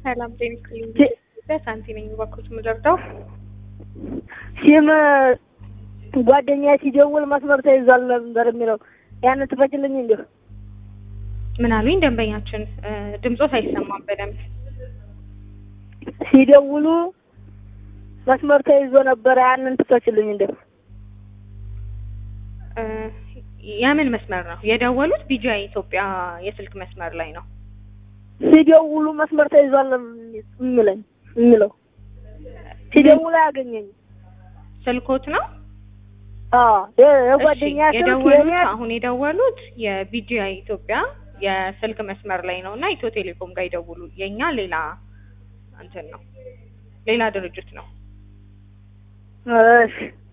ሰላም ጤና ይስጥልኝ። ኢትዮጵያ ሳንቲ ነኝ። እባክዎት የምደርደው ሲም ጓደኛ ሲደውል መስመር ተይዟል ነበር የሚለው ያንን ትፈችልኝ እንዲሁ ምን አሉኝ? ደንበኛችን ድምጾት አይሰማም በደንብ ሲደውሉ መስመር ተይዞ ነበረ ያንን ትፈችልኝ እንዲሁ እ የምን መስመር ነው የደወሉት? ቢጂአይ ኢትዮጵያ የስልክ መስመር ላይ ነው። ሲደውሉ መስመር ተይዟል የሚለኝ የሚለው ሲደውሉ አያገኘኝ ስልኮት ነው አዎ የጓደኛ እሺ፣ ስልክ የደወሉት የኔ አሁን የደወሉት የቢጂአይ ኢትዮጵያ የስልክ መስመር ላይ ነው እና ኢትዮ ቴሌኮም ጋር ይደውሉ። የኛ ሌላ እንትን ነው ሌላ ድርጅት ነው። እሺ